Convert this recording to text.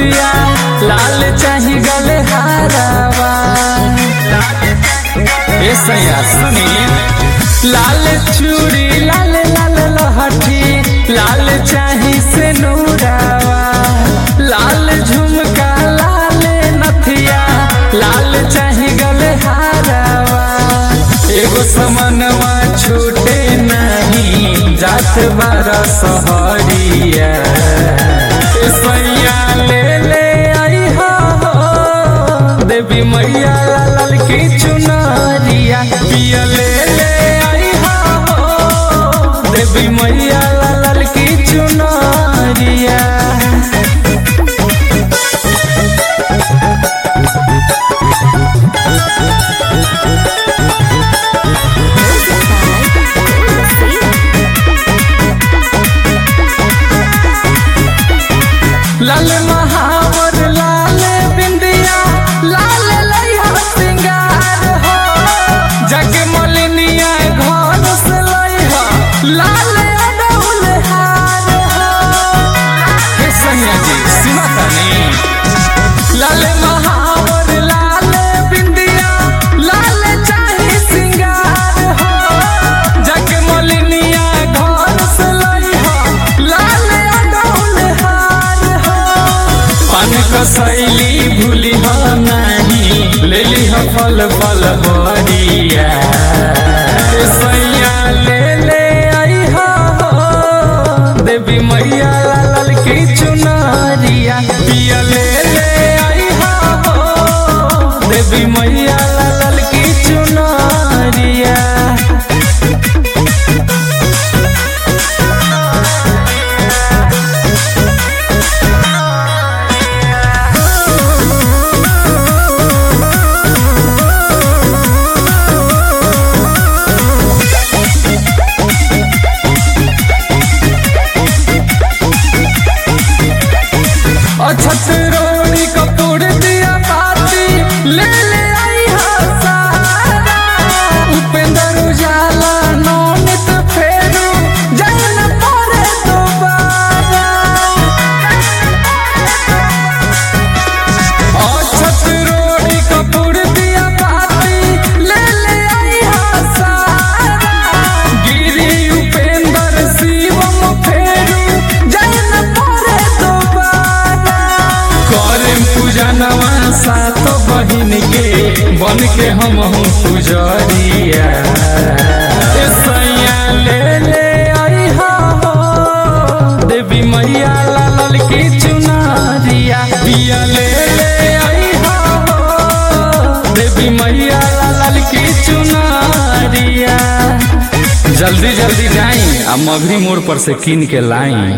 नथिया लाल चाही गले हारावा ए सैया सुनी लाल चूड़ी लाल लाल लहठी लाल चाही से नूरावा लाल झुमका लाल नथिया लाल चाही गले हारावा एगो समनवा छूटे नहीं जात बारा सहरिया ए सैया ले ले आई हो देवी मैया लाल की चुनरिया पिया ले ले आई हो देवी मैया लाल की चुनरिया लाल महावर लाल बिंदिया लाल लइहा सिंगार हो जग मलिनिया घर से लइहा लाल अडौल हार हो हे सैया जी सुना तनी लाल महावर लाल बिंदिया लाल चाही सिंगार हो जग मलिनिया घर से लइहा लाल अडौल हार हो पान कसैली भूली हो नहीं ले ली हो फल फल हरिया ए सैया ले ले आई हो देवी मैया लाल की चुनरिया पिया ले ले आई हो देवी मैया लाल की चुनरिया अछत रोड़ी कपूर दिया बाती ले ले आई हा सारा उपेंद्र उजाला नौनित फेरू जैन परे दोबारा अछत रोड़ी कपूर दिया बाती ले ले आई हा सारा गिरी उपेंद्र शिवम फेरू जैन परे दोबारा करे पूजनवा सात बहिन के बन के हम हूँ पुजरिया ए सैया ले ले आई हो देवी मैया लाल की चुनरिया पिया ले ले आई हो देवी मैया लाल की चुनरिया जल्दी जल्दी जाई आ मगरी मोड़ पर से कीन के लाई